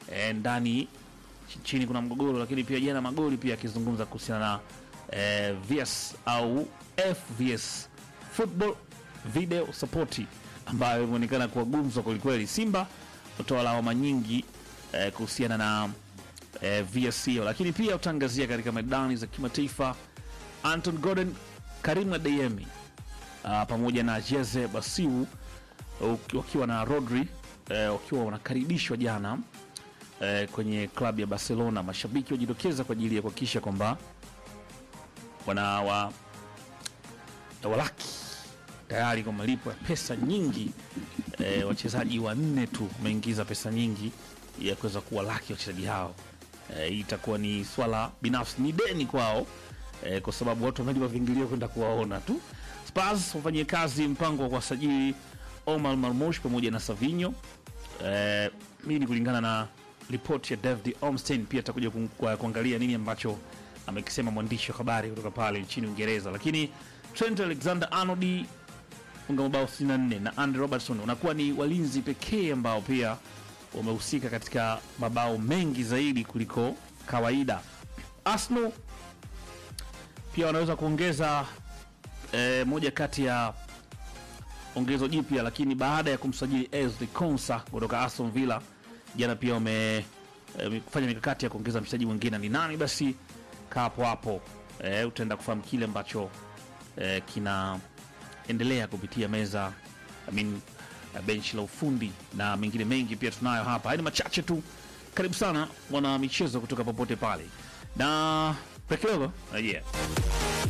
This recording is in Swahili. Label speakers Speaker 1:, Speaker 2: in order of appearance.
Speaker 1: e, ndani ch- chini kuna mgogoro, lakini pia jana magoli pia akizungumza kuhusiana na e, VS au FVS football video support ambayo imeonekana kuwa gumzo kwelikweli. Simba kutoa lawama nyingi e, kuhusiana na e, VS hiyo, lakini pia utaangazia katika medani za kimataifa Anton Gordon, Karim Adeyemi uh, pamoja na Jeze Basiu uki- wakiwa na Rodri eh, wakiwa wanakaribishwa jana eh, kwenye klabu ya Barcelona. Mashabiki wajitokeza kwa ajili ya kuhakikisha kwamba wana wa, walaki tayari kwa malipo ya pesa nyingi eh, wachezaji wanne tu wameingiza pesa nyingi ya kuweza kuwalaki wachezaji hao. Eh, hii itakuwa ni swala binafsi, ni deni kwao eh, kwa sababu watu wamelipa viingilio kwenda kuwaona tu. Spurs wafanyie kazi mpango wa kuwasajili Omar Marmush pamoja na Savinho. Eh, hii ni kulingana na ripoti ya David Ornstein. Pia atakuja ku- kwa- kuangalia nini ambacho amekisema mwandishi wa habari kutoka pale nchini Uingereza, lakini Trent Alexander Arnold funga mabao 64 na Andy Robertson wanakuwa ni walinzi pekee ambao pia wamehusika katika mabao mengi zaidi kuliko kawaida. Arsenal pia wanaweza kuongeza eh, moja kati ya ongezo jipya, lakini baada ya kumsajili Ezri Konsa kutoka Aston Villa jana, pia wame eh, kufanya mikakati ya kuongeza mchezaji mwingine. Ni nani? Basi kaa hapo hapo, eh, utaenda kufahamu kile ambacho eh, kinaendelea kupitia meza I mean, eh, benchi la ufundi na mengine mengi pia tunayo hapa. Haya ni machache tu. Karibu sana mwana michezo kutoka popote pale na break kidogo, rejea.